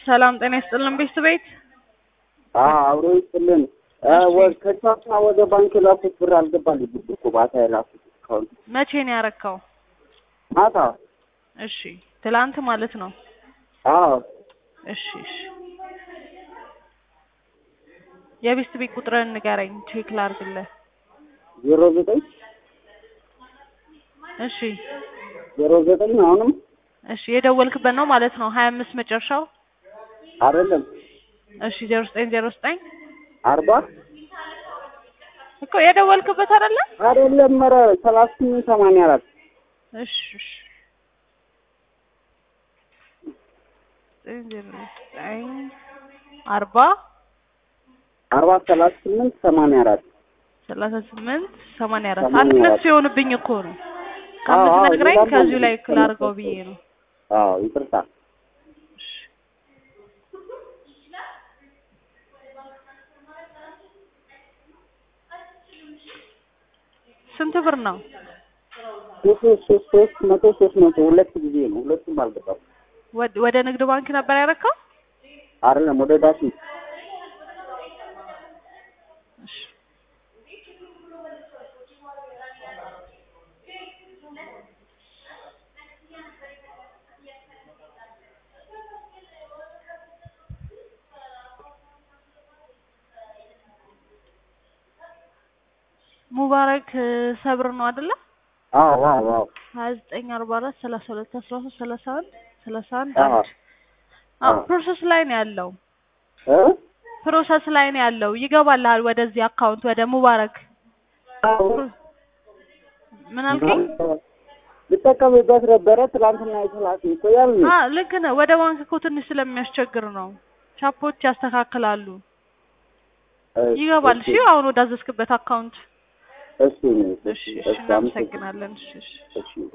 ሰላም ጤና ይስጥልን ቤት ቤት አብሮ ይስጥልን። ከቻፓ ወደ ባንክ የላኩት ብር አልገባልኝ እኮ ማታ የላኩት እስካሁን መቼ ነው ያረካው? ማታ። እሺ ትላንት ማለት ነው። አዎ እሺ እሺ የቤት ቤት ቁጥርን ንገረኝ ቼክ ላርግልህ። ዜሮ ዘጠኝ እሺ ዜሮ ዘጠኝ አሁንም እሺ የደወልክበት ነው ማለት ነው። ሀያ አምስት መጨረሻው። አይደለም እሺ ዜሮ ዘጠኝ ዜሮ ዘጠኝ አርባ እኮ የደወልክበት አይደለ? አይደለም ኧረ ሰላሳ ስምንት ሰማንያ አራት እሺ እሺ ዜሮ ዘጠኝ አርባ አርባ ሰላሳ ስምንት ሰማንያ አራት ሰላሳ ስምንት ሰማንያ አራት ሰማንያ አንድ አራት ሁለት ሲሆንብኝ እኮ ነው አዎ፣ አዎ፣ ከምትነግረኝ ሌላም ከዚሁ አለ። ላይ ክላርገው ብዬ ነው። አዎ ይቅርታ። ስንት ብር ነው? ሶስት ሶስት ሶስት መቶ ሶስት መቶ ሁለት ጊዜ ነው። ሁለቱም አልገባም። ወደ ወደ ንግድ ባንክ ነበር ያረካው? አይደለም ወደ ዳሽ እሺ ሙባረክ እ፣ ሰብር ነው አይደለ? አዎ አዎ አዎ ሀያ ዘጠኝ አርባ አራት ሰላሳ ሁለት አስራ ሶስት ሰላሳ አንድ ሰላሳ አንድ አዎ። አንድ አዎ አዎ። ፕሮሰስ ላይ ነው ያለው። እ ፕሮሰስ ላይ ነው ያለው። ይገባልሃል ወደዚህ አካውንት ወደ ሙባረክ። አዎ ምን አልከኝ? ልጠቀምበት ነበረ ትላንትና የተላከ እኮ ያልን አ ልክ ነህ። ወደ ባንክ እኮ ትንሽ ስለሚያስቸግር ነው። ቻፖች ያስተካክላሉ። ይገባል። እሺ አሁን ወዳዘዝክበት አካውንት እሺ እሺ እሺ እሺ እናመሰግናለን። እሺ እሺ እሺ